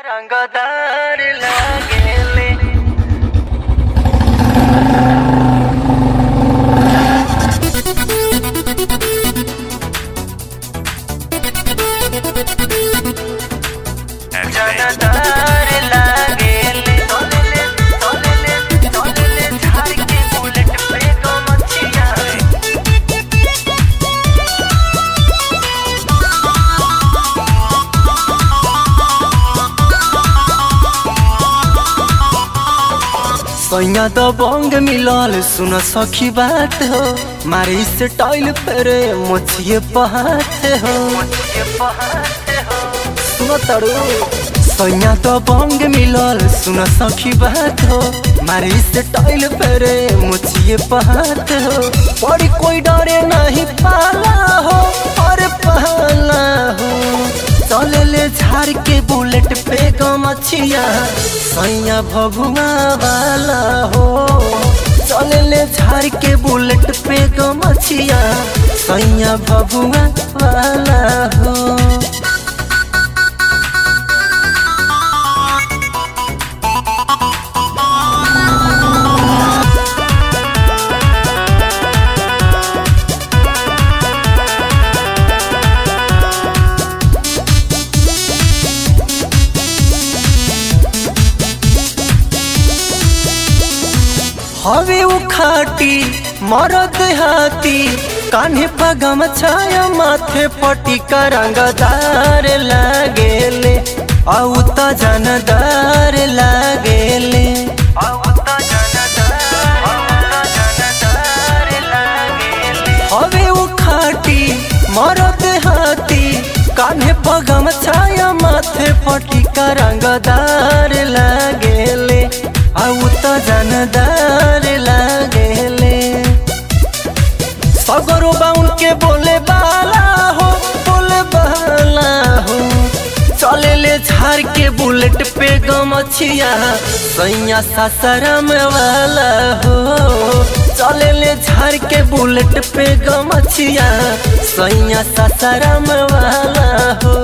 रंगदार लागेले रंगदार लागेले तोलेले तोलेले तोलेले झाड़ के बुलेट पे दो मच्छियां सैया तो बंग मिलल सुन सखी बात हो मारी से टाइल फेरे मोछिए पहाते हो ये पहाड़े हो सुन तड़ू सैया तो बंग मिलल सुन सखी बात हो मारी से टाइल फेरे मोछिए पहाते हो बड़ी कोई डरे नहीं पाला हो और पहला हो चले ले झाड़ के बुलेट पे गमछिया सैया भभुआ वाला हो चले ले झाड़ के बुलेट पे गमछिया सैया भभुआ वाला हो हवे उखाटी मरद हाथी कान्हे पगम छाया माथे पटी रंगदार लागेले औ त जनदार लागेले आवता जनदार आवता जनदार लागेले हवे उखाटी मरद हाथी कान्हे पगम छाया माथे पटी रंगदार लागेले औ त जनदार लागेले सगरो बाउन के बोले बाला हो बोले बाला हो चले ले झाड़ के बुलेट पे गमछिया सैया सासाराम वाला हो चले ले झाड़ के बुलेट पे गमछिया सैया सासाराम वाला हो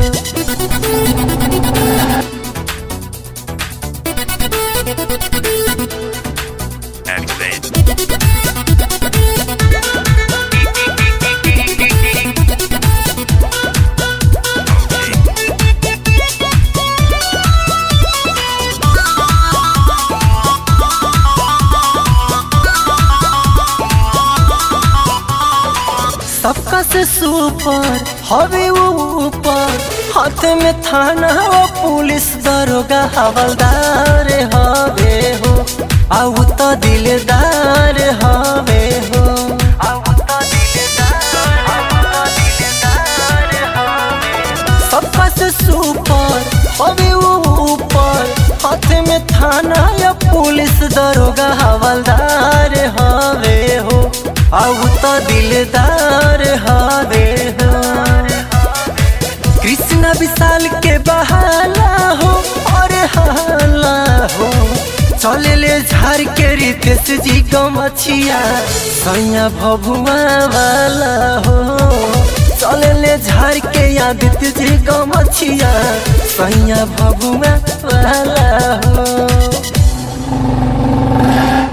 सबका से सुपर हवे वो ऊपर हाथ में थाना वो पुलिस दरोगा हवलदार हवे हो आउ तो दिलदार हवे हो आवता दिलदार आवता दिलदार हवे सबका से सुपर हवे वो ऊपर हाथ में थाना या पुलिस दरोगा हवलदार हवे हो आउ तो दिलदार हवे हो कृष्णा विशाल के बहाला हो और हाला हो चले ले झाड़ के रितेश जी गमछिया सैया भभुआ वाला हो चले ले झाड़ के आदित्य जी गमछिया सैया भभुआ वाला हो